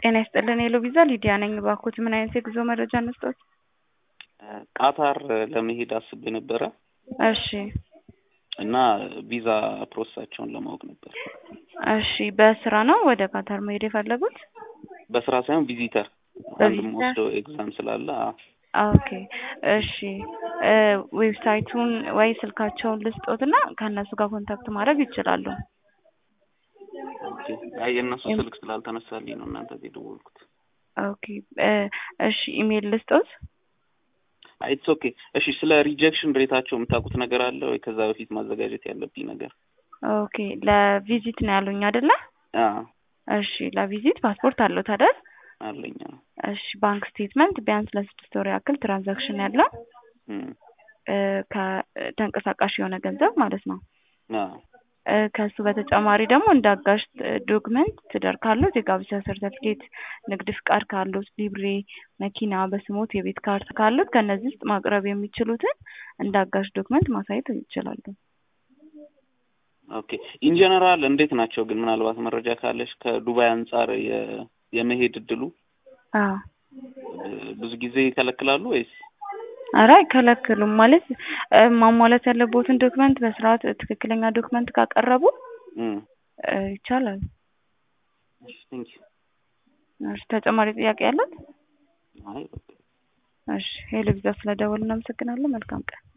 ጤና ይስጥልን የሎ ቪዛ ሊዲያ ነኝ። እባክዎት ምን አይነት የጉዞ መረጃ እንስጥዎት? ቃታር ለመሄድ አስቤ ነበረ እሺ እና ቪዛ ፕሮሰሳቸውን ለማወቅ ነበር። እሺ በስራ ነው ወደ ቃታር መሄድ የፈለጉት? በስራ ሳይሆን ቪዚተር አንድ በቪዚተር? ወስደው ኤግዛም ስላለ አዎ። ኦኬ እሺ እ ዌብሳይቱን ወይ ስልካቸውን ልስጦትና ከእነሱ ጋር ኮንታክት ማድረግ ይችላሉ። ኦኬ አይ የእነሱ ስልክ ስላልተነሳልኝ ነው እናንተ ጋር የደወልኩት። ኦኬ እ እሺ ኢሜል ልስጦት? አይ ኢትስ ኦኬ። እሺ ስለ ሪጀክሽን ሬታቸው የምታውቁት ነገር አለ ወይ? ከዛ በፊት ማዘጋጀት ያለብኝ ነገር ኦኬ ለቪዚት ነው ያሉኝ አይደለ? አዎ እሺ ለቪዚት ፓስፖርት አለዎት አይደል? አለኝ። አዎ እሺ ባንክ ስቴትመንት ቢያንስ ለስድስት ወር ያክል ትራንዛክሽን ያለው እም፣ እ ከተንቀሳቃሽ የሆነ ገንዘብ ማለት ነው። አዎ እ ከሱ በተጨማሪ ደግሞ እንደ አጋዥ ዶክመንት ትዳር ካሉት የጋብቻ ሰርተፍኬት፣ ንግድ ፍቃድ ካሉት፣ ሊብሬ፣ መኪና በስሞት የቤት ካርታ ካሉት ከእነዚህ ውስጥ ማቅረብ የሚችሉትን እንደ አጋዥ ዶክመንት ማሳየት ይችላሉ። ኦኬ ኢን ጀነራል እንዴት ናቸው ግን ምናልባት መረጃ ካለሽ ከዱባይ አንጻር የ- የመሄድ እድሉ አዎ እ ብዙ ጊዜ ይከለክላሉ ወይስ? ኧረ አይከለክሉም። ማለት እ ማሟላት ያለቦትን ዶክመንት በስርዓት ትክክለኛ ዶክመንት ካቀረቡ እም፣ እ ይቻላል። እሺ ቴንክ ዩ። እሺ ተጨማሪ ጥያቄ ያለት? አይ በቃ እሺ ሄሎ ቪዛ ስለደወልን እናመሰግናለን። መልካም ቀን።